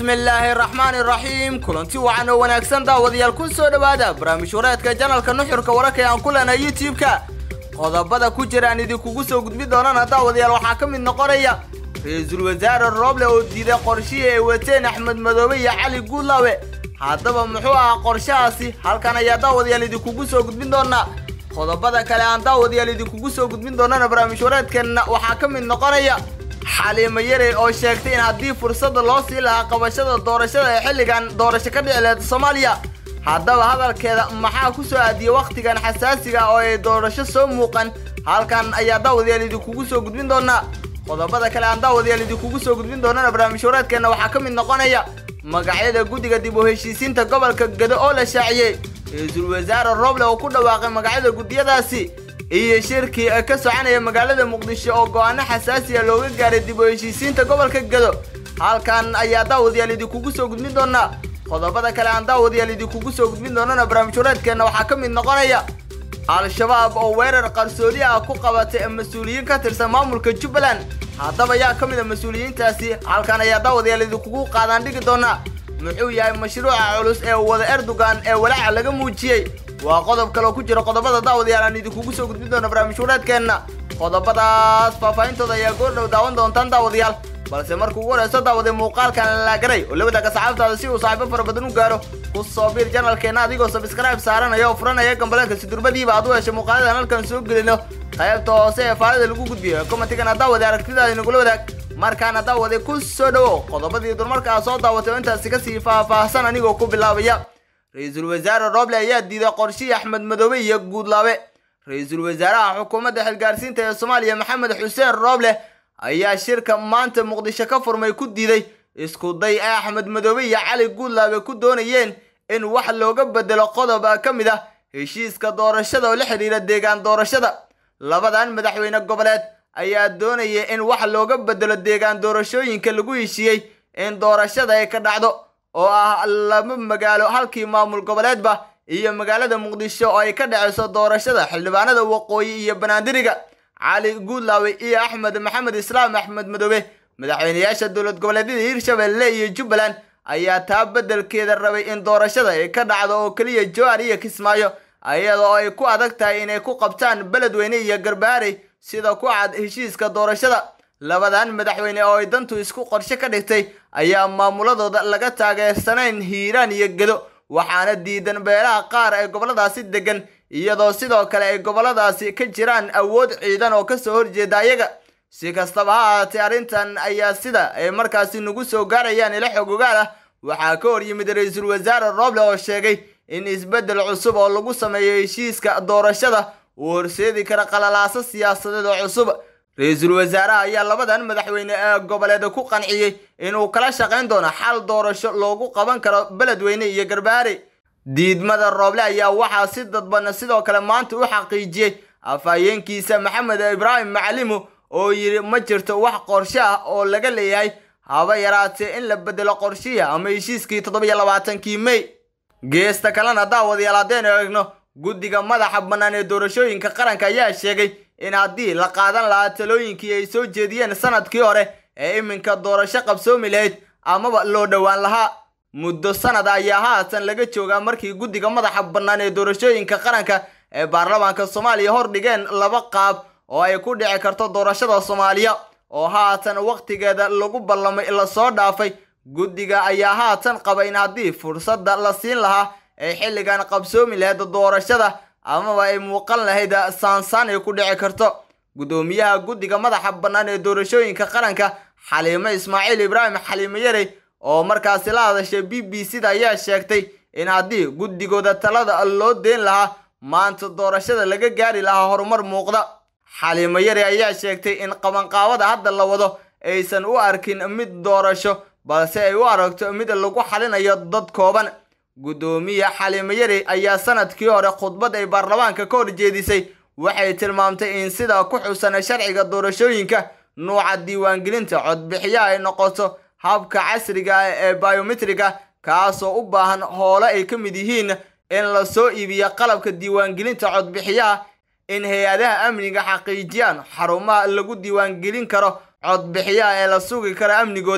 bismillaahi raxmaani raxiim kulanti wacan oo wanaagsan daawadayaal ku soo dhowaada barnaamij wareedka janalka nuxurka wararka ee aan ku leenahay youtube-ka qodobada ku jira aan idinkugu soo gudbi doonana daawadayaal waxaa ka mid noqonaya ra-iisul wasaare rooble oo diiday qorshihii ay wateen axmed madoobe iyo cali guudlaawe haddaba muxuu ahaa qorshahaasi halkan ayaa daawadayaal idinkugu soo gudbin doonaa qodobada kale aan daawadayaal idinkugu soo gudbin doonana barnaamij wareedkeenna waxaa ka mid noqonaya xaliimo yarey oo sheegtay in haddii fursadda loo sii lahaa qabashada doorashada ee xilligan doorasho ka dhici leed soomaaliya haddaba hadalkeeda maxaa ku soo aadiyey wakhtigan xasaasiga oo ay doorasho soo muuqan halkan ayaa daawadayaal idinkugu soo gudbin doonaa qodobada kale aan daawadayaal idinkugu soo gudbin doonana barnaamij wareedkeenna waxaa ka mid noqonaya magacyada guddiga dib u heshiisiinta gobolka gedo oo la shaaciyey ra-iisul wasaare rooble oo ku dhawaaqay magacyada guddiyadaasi iyo shirkii ka soconaya magaalada muqdisho oo go-aano xasaasiya looga gaaray dib u heshiisiinta gobolka gedo halkan ayaa daawadayaal idinkugu soo gudbin doonaa qodobada kale aan daawadayaal idinkugu soo gudbin doonana barnaamij wareedkeenna waxaa ka mid noqonaya al-shabaab oo weerar qarsoodi ah ku qabatay mas-uuliyiin ka tirsan maamulka jubbaland haddaba yaa ka mid a mas-uuliyiintaasi halkan ayaa daawadayaal idinkugu qaadaan dhigi doonaa muxuu yahay mashruuca culus ee wada erdogan ee walaaca laga muujiyey waa qodob kaloo ku jira qodobada daawadayaal aan idinkugu soo gudbin doona barnaamij wareedkeenna qodobadaas faahfaahintooda ayaa goordhow daawan doontaan daawadayaal balse markuu ugu horeyso daawaday muuqaalkan laagaray oo la wadaaga saxaabtaada si uu saaxiibo fara badan u gaaro ku soo biir janalkeenna adigoo sabskrayb saaranaya oo furanaya gambaleelka sidurbadiiba aad u heshay muuqaaladan halkan soo gelino qaybta hoose ee faalida lagu gudbiyo commentigana daawade aragtidaada inagula wadaag markaana daawade ku soo dhowo qodobadii durmarkaa soo daawatay oo intaasi kasii faahfaahsan anigoo ku bilaabaya ra-iisul wasaare rooble ayaa diiday qorshihii axmed madoobe iyo guudlaabe ra-iisul wasaaraha xukuumadda xilgaarsiinta ee soomaaliya maxamed xuseen rooble ayaa shirka maanta muqdisho ka furmay ku diiday isku day ay axmed madoobe iyo cali guudlaabe ku doonayeen in wax looga bedelo qodob ka mid ah heshiiska doorashada oo la xidhiira deegaan doorashada labadan madaxweyne goboleed ayaa doonaya in wax looga bedelo deegaan doorashooyinka lagu heshiiyey in doorashada ay ka dhacdo oo ah laba magaalo halkii maamul goboleedba iyo magaalada muqdisho oo ay ka dhaceyso doorashada xildhibaanada waqooyi iyo banaandiriga cali guudlaawe iyo axmed maxamed islaam axmed madoobe madaxweyneyaasha dowlad goboleedyada hirshabelle iyo jubbaland ayaa taa beddelkeeda rabay in doorashada ay ka dhacdo oo keliya jowar iyo kismaayo iyadoo ay ku adag tahay inay ku qabtaan beledweyne iyo garbaarey sida ku cad heshiiska doorashada labadan madaxweyne oo ay dantu isku qorshe ka dhigtay ayaa maamuladooda laga taageersanayn hiiraan iyo gedo waxaana diidan beelaha qaar ee gobolladaasi degan iyadoo sidoo kale ay gobolladaasi ka jiraan awood ciidan oo kasoo horjeeda ayaga si kastaba ha ahaatee arrintan ayaa sida ay markaasi nagu soo gaarayaan ila xog ogaal ah waxaa ka hor yimid ra-iisul wasaare rooble oo sheegay in isbeddel cusub oo lagu sameeyo heshiiska doorashada uu horseedi kara qalalaaso siyaasadeed oo cusub ra-iisul wasaaraha ayaa labadan madaxweyne ee goboleed ku qanciyey inuu kala shaqayn doono xal doorasho loogu qaban karo beledweyne iyo garbaare diidmada rooble ayaa waxaa si dadban sidoo kale maanta u xaqiijiyey afhayeenkiisa maxamed ibraahim macalimu oo yidhi ma jirto wax qorshe ah oo laga leeyahay haba yaraatee in la bedelo qorshihii ama heshiiskii toddobiyo labaatankii mey geesta kalena daawadayaal haddaynu eegno guddiga madaxa bannaan ee doorashooyinka qaranka ayaa sheegay in haddii la qaadan lahaa talooyinkii ay soo jeediyeen sanadkii hore ee iminka doorasho qabsoomi lahayd amaba loo dhowaan lahaa muddo sanad ayaa haatan laga joogaa markii guddiga madaxa bannaan ee doorashooyinka qaranka ee baarlamaanka soomaaliya hor dhigeen laba qaab oo ay ku dhici karto doorashada soomaaliya oo haatan wakhtigeeda lagu ballamay lasoo dhaafay guddiga ayaa haatan qaba in haddii fursadda la siin lahaa ay xilligan qabsoomi lahayd doorashada amaba ay muuqan lahayd saansaan ay ku dhici karto guddoomiyaha guddiga madaxa bannaan ee doorashooyinka qaranka xaliimo ismaaciil ibraahim xaliimo yarey oo markaasi la hadashay b b c da ayaa sheegtay in haddii guddigooda talada loo deyn lahaa maanta doorashada laga gaari lahaa horumar muuqda xaliimo yare ayaa sheegtay in qabanqaabada hadda la wado aysan u arkin mid doorasho balse ay u aragto mid lagu xalinayo dad kooban guddoomiye xaliimo yare ayaa sanadkii hore khudbad ay baarlamaanka ka horjeedisay waxay tilmaamtay in sida ku xusan sharciga doorashooyinka nuuca diiwaangelinta codbixiyaha ay noqoto habka casriga ah ee biometriga kaasoo u baahan hoole ay ka mid yihiin in lasoo iibiyo qalabka diiwaangelinta codbixiyaha in hay-adaha amniga xaqiijiyaan xarumaha lagu diiwaangelin karo codbixiyaha ee la sugi karo amnigooda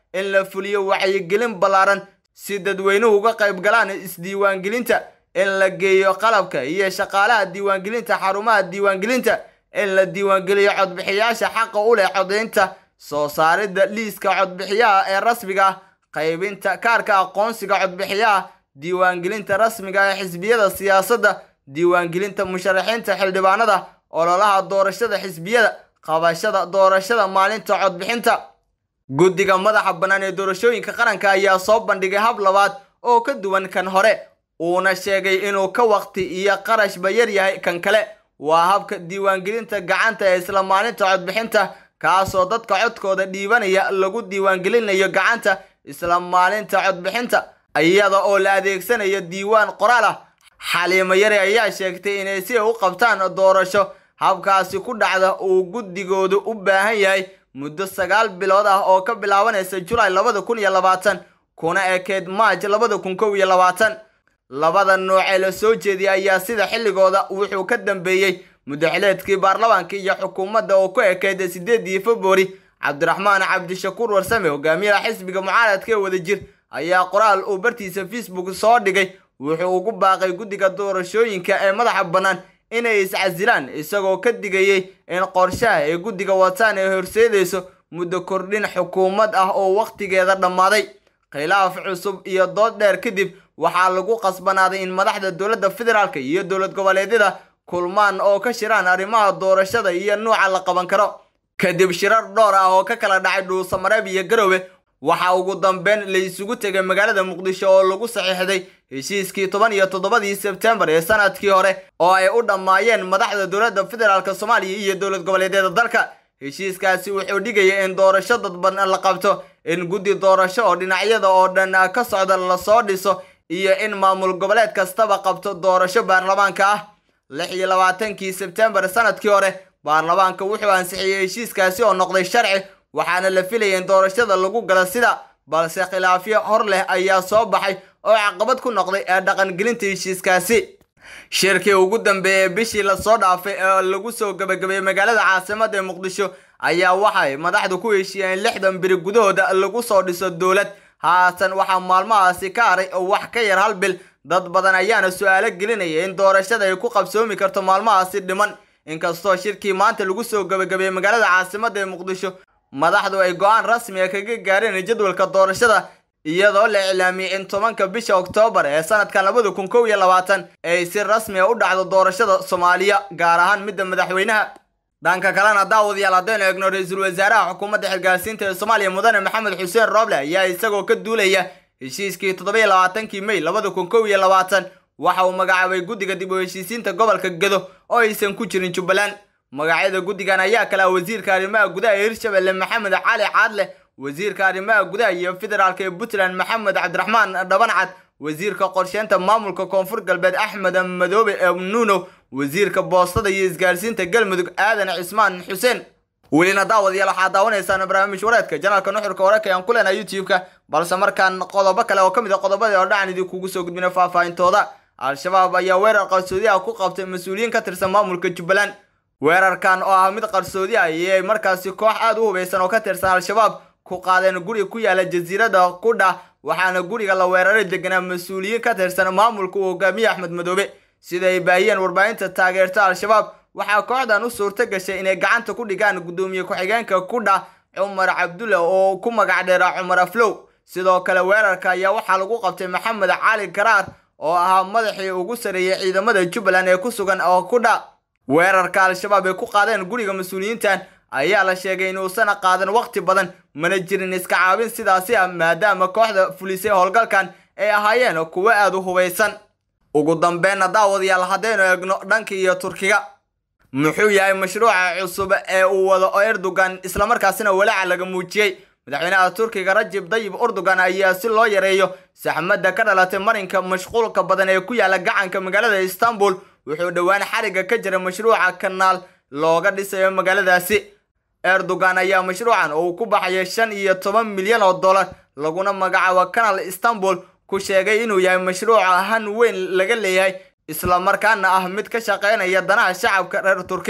in la fuliyo wacyigelin ballaaran si dadweynuhu uga qayb galaan isdiiwaangelinta in la geeyo qalabka iyo shaqaalaha diiwaangelinta xarumaha diiwaangelinta in la diiwaangeliyo codbixiyaasha xaqa u leh codaynta soo saaridda liiska codbixiyaha ee rasmiga ah qaybinta kaarka aqoonsiga codbixiyaha diiwaangelinta rasmiga ee xisbiyada siyaasadda diiwaangelinta musharaxiinta xildhibaanada ololaha doorashada xisbiyada qabashada doorashada maalinta codbixinta guddiga madaxa bannaan ee doorashooyinka qaranka ayaa soo bandhigay hab labaad oo ka duwan kan hore uuna sheegay inuu ka waqti iyo qarashba yar yahay kan kale waa habka diiwaangelinta gacanta ee isla maalinta codbixinta kaasoo dadka codkooda dhiibanaya lagu diiwaangelinayo gacanta isla maalinta codbixinta iyada oo la adeegsanayo diiwaan qoraal ah xaliimo yare ayaa sheegtay inay si u qabtaan doorasho habkaasi ku dhacda uu guddigoodu u baahan yahay muddo sagaal bilood ah oo ka bilaabanaysa julaay labada kun iyo labaatan kuna ekeyd maaj labada kun kow iyo labaatan labada nooc ee la soo jeediyay ayaa sida xilligooda wuxuu ka dambeeyey muddaxileedkii baarlamaanka iyo xukuumadda oo ku ekeyd sideedii februari cabdiraxmaan cabdishakuur warsame hogaamiyaha xisbiga mucaaradka ee wadajir ayaa qoraal uu bartiisa facebook soo dhigay wuxuu ugu baaqay guddiga doorashooyinka ee madaxa bannaan inay iscasilaan isagoo ka digayey in qorshaha ay guddiga wataan ay horseedayso muddo kordhin xukuumad ah oo wakhtigeeda dhammaaday khilaaf cusub iyo dood dheer kadib waxaa lagu qasbanaaday in madaxda dowladda federaalka iyo dowlad goboleedyada kulmaan oo ka shiraan arrimaha doorashada iyo nuuca la qaban karo kadib shirar dhowr ah oo ka kala dhacay dhuusamareeb iyo garowe waxaa ugu dambeyn la isugu tegay magaalada muqdisho oo lagu saxiixday heshiiskii toban iyo toddobadii sebtembar ee sanadkii hore oo ay u dhammaayeen madaxda dowladda federaalk soomaaliya iyo dowlad goboleedyada dalka heshiiskaasi wuxuu dhigaya in doorasho dadban la qabto in guddi doorasho oo dhinacyada oo dhan ka socda lasoo dhiso iyo in maamul goboleed kastaba qabto doorasho baarlamaanka ah lix iyo labaatankii sebtembar sanadkii hore baarlamaanka wuxuu ansixiyey heshiiskaasi oo noqday sharci waxaana la filaya in doorashada lagu gala sida balse khilaafyo hor leh ayaa soo baxay oo caqabad ku noqday ee dhaqangelinta heshiiskaasi shirkii ugu dambeeyey bishii lasoo dhaafay ee lagu soo gabagabeeyey magaalada caasimada ee muqdisho ayaa waxay madaxdu ku heshiiyeen lixdan biri gudahooda lagu soo dhiso dowlad haatan waxaa maalmahaasi ka haray oo wax ka yar hal bil dad badan ayaana su-aalo gelinaya in doorashada ay ku qabsoomi karto maalmahaasi dhiman inkastoo shirkii maanta lagu soo gabagabeeyey magaalada caasimada ee muqdisho madaxdu ay go-aan rasmiga kaga gaareen jadwalka doorashada iyadoo la iclaamiyey in tobanka bisha oktoobar ee sanadkan labada kun kow iyo labaatan ay si rasmiga u dhacdo doorashada soomaaliya gaar ahaan midda madaxweynaha dhanka kalena daawadayaal haddaynu eegno ra-iisul wasaaraha xukuumadda xilgaarsiinta ee soomaaliya mudane maxamed xuseen rooble ayaa isagoo ka duulaya heshiiskii toddoba-iyo labaatankii mey labada kun kow iyo labaatan waxa uu magacaabay guddiga dib u heshiisiinta gobolka gedo oo aysan ku jirin jubbaland magacyada guddigan ayaa kala wasiirka arrimaha gudaha ee hirshabelle maxamed cali caadle wasiirka arrimaha gudaha iyo federaalk ee puntland maxamed cabdiraxmaan dhabancad wasiirka qorsheynta maamulka koonfur galbeed axmed madoobe ee nuuno wasiirka boostada iyo isgaarsiinta galmudug aadan cismaan xuseen welina daawadayaal waxaad daawanaysaan barnaamij wareedka janaalka nuxurka wararka aan ku leenahay youtube-ka balse markaan qodobo kale oo ka mid a qodobadii oo dhacan idinkugu soo gudbina faahfaahintooda al-shabaab ayaa weerar qarsoodi ah ku qabtay mas-uuliyiin ka tirsan maamulka jubbaland weerarkan oo ah mid qarsoodi ah ayay markaasi koox aada u hubaysan oo ka tirsan al-shabaab ku qaadeen guri ku yaala jasiirada qudha waxaana guriga la weeraray deganaa mas-uuliyiin ka tirsan maamulka uu hogaamiye axmed madoobe sida ay baahiyeen warbaahinta taageerta al-shabaab waxaa kooxdan u suurto gashay inay gacanta ku dhigaan guddoomiye ku-xigeenka qudha cumar cabdulla oo ku magac dheera cumar aflow sidoo kale weerarka ayaa waxaa lagu qabtay maxamed cali karaar oo ahaa madaxii ugu sareeyey ciidamada jubbaland ee ku sugan oo qudha weerarka al-shabaab ay ku qaadeen guriga mas-uuliyiintan ayaa la sheegay inuusan qaadan waqti badan mana jirin iska caabin sidaasi ah maadaama kooxda fulisay howlgalkan ay ahaayeen kuwo aada u hubaysan ugu dambeynna daawadayaal haddaynu eegno dhanka iyo turkiga muxuu yahay mashruuca cusub ee uu wado erdogan islamarkaasina walaaca laga muujiyey madaxweynaha turkiga rajib dayib erdogan ayaa si loo yareeyo saxmadda ka dhalatay marinka mashquulka badan ee ku yaala gacanka magaalada istanbul wuxuu dhowaan xariga ka jira mashruuca kanaal looga dhisayo magaaladaasi erdogan ayaa mashruucan oo uu ku baxayo shan iyo toban milyan oo dollar laguna magacaabo kanaal istanbul ku sheegay inuu yahay mashruuc han weyn laga leeyahay islamarkaana ah mid ka shaqaynaya danaha shacabka reer turki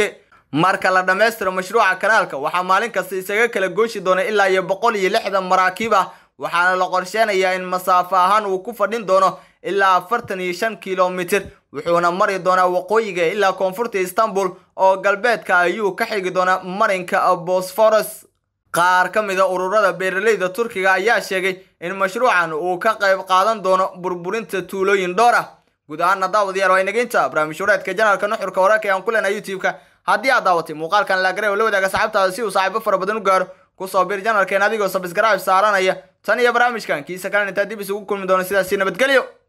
marka la dhammaystiro mashruuca kanaalka waxaa maalin kasta isaga kala gooshi doona ilaa iyo boqol iyo lixdan maraakiib ah waxaana la qorsheynayaa in masaafo ahaan uu ku fadhin doono ilaa afartan iyo shan kilomitir wuxuuna mari doonaa waqooyiga ilaa koonfurta istanbul oo galbeedka ayuu ka xigi doonaa marinka bosforos qaar ka mid a ururada beeraleyda turkiga ayaa sheegay in mashruucan uu ka qayb qaadan doono burburinta tuulooyin dhowr ah guud ahaana daawadayaal waa inageynta barnaamij wareedka janaalka nuxurka wararka ee aan ku leenahay youtube-ka haddii aad daawatay muuqaalkan laagare oo la wadaaga saxaabtaada si uu saaxiibo fara badan u gaaro kusoo bir janalkeen adigoo sabskrayb saaranaya tan iyo barnaamijkan kiisa kalena intaa dib isugu kulmi doono sidaasi nabadgelyo